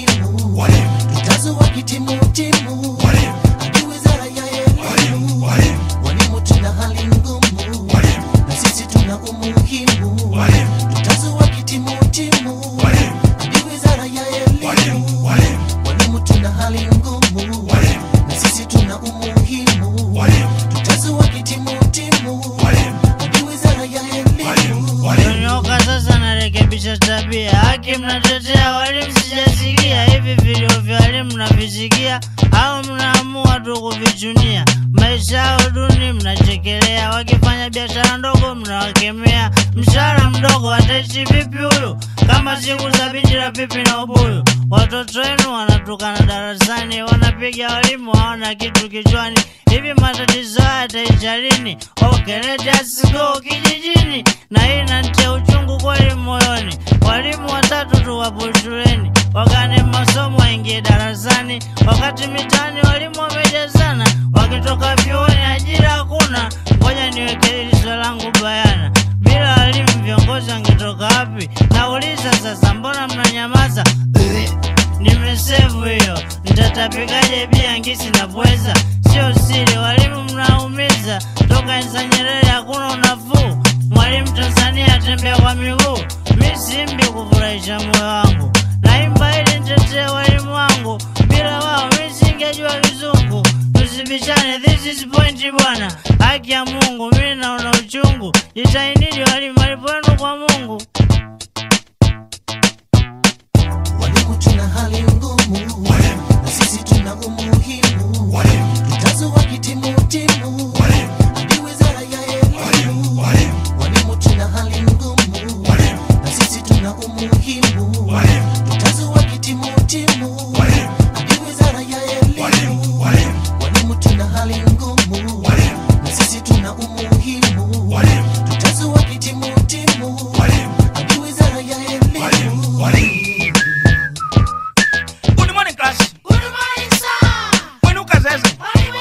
umuhimu tutazo wakitimutimu hadi wizara ya elimu walimu tuna hali ngumu na sisi tuna umuhimu tutazo wakitimutimu hadi wizara ya elimu walimu tuna hali ngumu na sisi tuna umuhimu tutazo wakitimutimu hadi wizara ya elimu Tonyoka sasa narekebisha tabia. Haki mnatetea walimu, sijasikia hivi vilio vya walimu mnavisikia au mnaamua tu kuvichunia? Maisha yao duni mnachekelea, wakifanya biashara ndogo mnawakemea. Mshahara mdogo ataishi vipi huyu kama siku za binti la pipi na ubuyu? Watoto wenu wanatukana darasani, wanapiga walimu, hawana kitu kichwani. Hivi matatizo haya yataisha lini? Okay, let us go kijijini, na hii inanitia uchungu kweli moyoni. Walimu watatu tu wapo shuleni, wakane masomo waingie darasani, wakati mitaani walimu wamejazana, wakitoka vyuoni ajira hakuna. Ngoja niweke hili swali langu bayana, bila walimu viongozi wangetoka wapi? Nauliza sasa, mbona mnanyamaza? Nimesevu hiyo, nitatapikaje bia ngisi na pweza? Sio siri, walimu mnaumiza. Toka enza Nyerere hakuna unafuu. Mwalimu Tanzania atembea kwa miguu. Mi simbi kufurahisha moyo wangu, naimba ili nitetee walimu wangu. Bila wao mi singejua kizungu. Tusibishane, this is point bwana. Haki ya Mungu, mi naona uchungu. Jitahidini walimu, malipo yenu kwa Mungu. Walimu tuna hali ngumu na sisi tuna umuhimu tutazo wakitimutimu hadi wizara ya elimu walimu tuna hali ngumu na sisi tuna umuhimu tutazo wakitimutimu hadi wizara ya elimu walimu tuna hali ngumu na sisi tuna umuhimu tutazo wakitimutimu hadi wizara ya elimu Good morning class. Mwinuka zeze.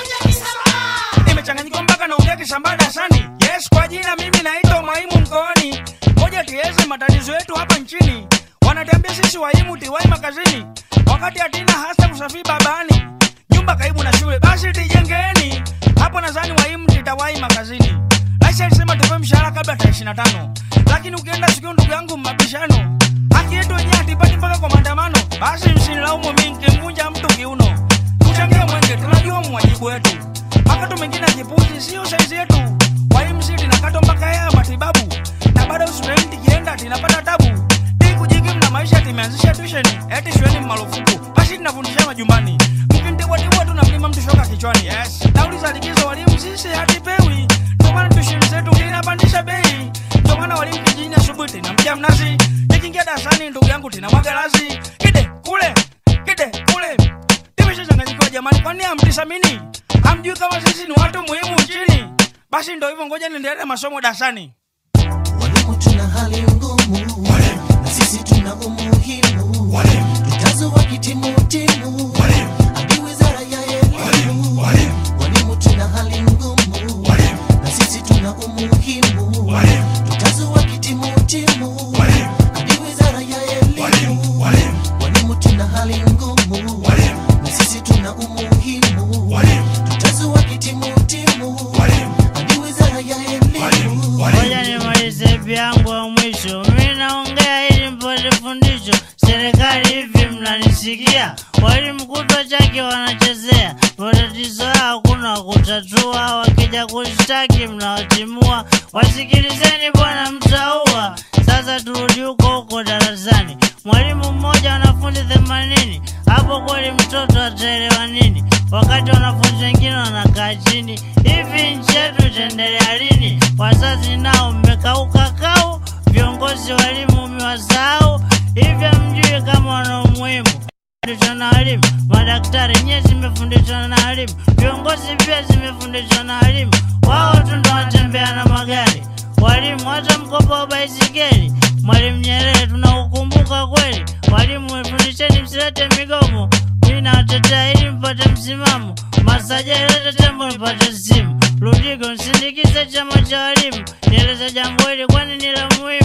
Nimechanganyikiwa mpaka naongea kisambaa darasani. Yes, kwa jina mimi naitwa Mwaimu mkoani. Ngoja tueleze matatizo yetu hapa nchini. Wanatuambia sisi waimu tiwai makazini, wakati hatina hasa kusafiri babani. Nyumba karibu na shule, basi tijengeni hapo. Nadhani waimu titawai makazini. Laisha alisema tupewe mshahara kabla tarehe ishirini na tano, lakini ukienda sikio, ndugu yangu, mabishano haki yetu wenyewe hatipati mpaka kwa maandamano. Basi msinilaumu mimi nikimvunja mtu kiuno. Tuchangie mwenge, tunajua mwajibu wetu. Makato mengine ya kipuzi sio saizi yetu. Waimsi linakatwa mpaka haya matibabu, na bado studenti kienda tinapata tabu. Hii kujikimu na maisha timeanzisha tuition, eti shuleni marufuku, basi tunafundisha majumbani. Mkintibwatibwa tu na mlima mtu shoka kichwani. Yes. Nauli za likizo walimu sisi hatipewi, ndio maana tuition zetu kinapandisha bei. Ndio maana walimu kijijini asubuhi tinamkia mnazi, nikiingia darasani ndugu yangu tinamwaga lazi. Kide kule, kide kule. Nimeshachanganyikiwa jamani, kwani hamtisamini? Hamjui kama sisi ni watu muhimu nchini? Basi ndio hivyo, ngoja niendelee masomo darasani. Walimu tuna hali ngumu na sisi tuna umuhimu tutazo wakitimutimu hadi wizara ya elimu walimu tuna hali ngumu na sisi tuna umuhimu tutazo wakitimutimu hadi wizara ya elimu walimu tuna hali ngumu na sisi tuna umuhimu tutazo wakitimutimu hadi wizara ya elimu Ngoja nimalize vyangu wa mwisho, mi naongea ili mpate fundisho. Serikali hivi mnanisikia? Walimu kutwa chake wanachezea matatizo yao, hakuna wa kutatua. Wakija kushtaki mnawatimua. Wasikilizeni bwana, mtaua. Sasa turudi huko huko darasani, mwalimu mmoja wanafunzi themanini. Hapo kweli mtoto ataelewa nini? wakati wanafunzi wengine wanakaa chini. Hivi nchi yetu itaendelea lini? Wazazi nao mmekauka kau, viongozi walimu mmewasahau. Hivi hamjui kama wana umuhimu fundishwa na walimu, madaktari nyewe zimefundishwa na walimu, viongozi pia zimefundishwa na walimu. Wao tu ndo wanatembea na magari, walimu hata mkopo wa baisikeli. Mwalimu Nyerere tunaukumbuka kweli. Walimu wefundisheni, msilete migomo. Mimi nawatetea ili mpate msimamo. Masaja ilete tembo mpate simu. Ludigo nsindikize chama cha walimu, nieleze jambo hili kwani ni la muhimu.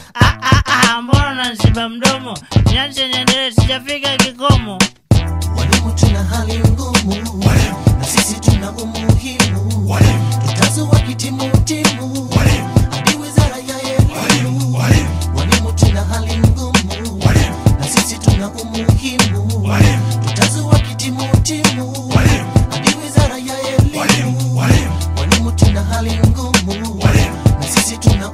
Ah, ah, ah, mbona unanziba mdomo? Niache niendelee, sijafika kikomo. Walimu tuna hali ngumu, na sisi tuna umuhimu. Tutazo wakitimutimu hadi wizara ya elimu. Walimu tuna hali ngumu, na sisi tuna umuhimu. Tutazo wakitimutimu hadi wizara ya elimu. Walimu tuna hali ngumu, na sisi tuna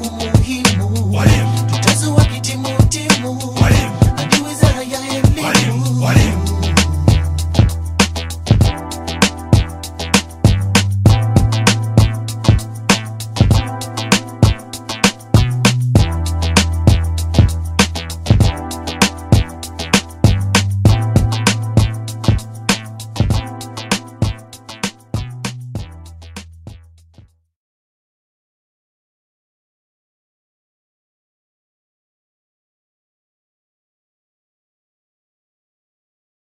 umuhimu. Tutazo wakitimutimu hadi wizara ya elimu.